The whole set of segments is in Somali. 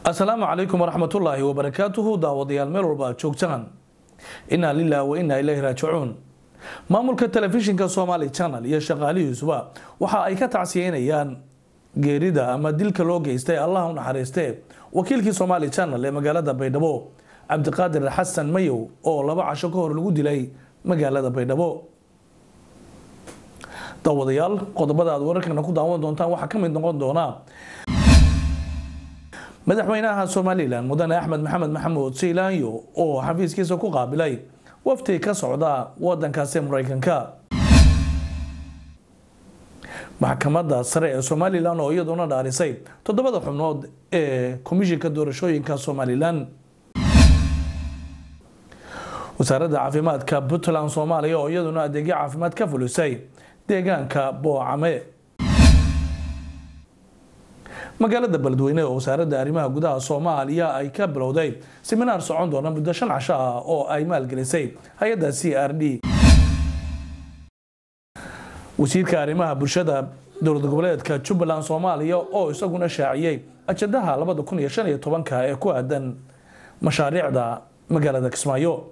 asalaamu calaykum waraxmatullaahi wabarakaatuhu daawadayaal meel walba aad joogtaan inaa lilah wa inaa ilayhi raajicuun maamulka telefishinka somaali channel iyo shaqaalihiisuba waxa ay ka tacsiyeynayaan geerida ama dilka loo geystay allah u naxariiste wakiilkii somaali channel ee magaalada baydhabo cabdiqaadir xasan mayow oo laba casho ka hor lagu dilay magaalada baydhabo daawadayaal qodobada aad wararkana ku daawan doontaan waxaa ka mid noqon doona madaxweynaha somalilan mudane axmed maxamed maxamuud seylaanyo oo xafiiskiisa ku qaabilay wafti ka socda wadankaasi mareykanka maxkamadda sare ee somalilan oo iyaduna dhaarisay toddobada xubnood ee komishinka doorashooyinka somalilan wasaaradda caafimaadka puntland soomaaliya oo iyaduna adeegyo caafimaad ka fulisay deegaanka boocame magaalada beledweyne oo wasaaradda arrimaha gudaha soomaaliya ay ka bilowday siminaar socon doona muddo shan casho ah oo ay maalgelisay hay-adda c r d wasiirka arrimaha bulshada dowlad goboleedka jubbaland soomaaliya oo isaguna shaaciyey ajandaha labada kun iyo shan iyo tobanka ee ku aadan mashaariicda magaalada kismaayo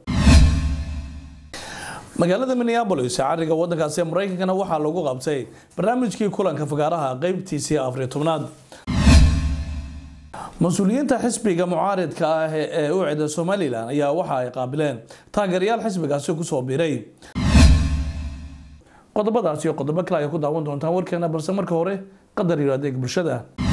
magaalada minneabolis cariga wadankaasi mareykankana waxaa lagu qabtay barnaamijkii kulanka fagaaraha qeybtiisii afariy tobnaad mas-uuliyiinta xisbiga mucaaridka ah ee u cida somalilan ayaa waxa ay qaabileen taageerayaal xisbigaasi kusoo biiray qodobadaas iyo qodobo kale ay ku daawan doontaan warkeena balse marka hore qadar iyo adeeg bulshada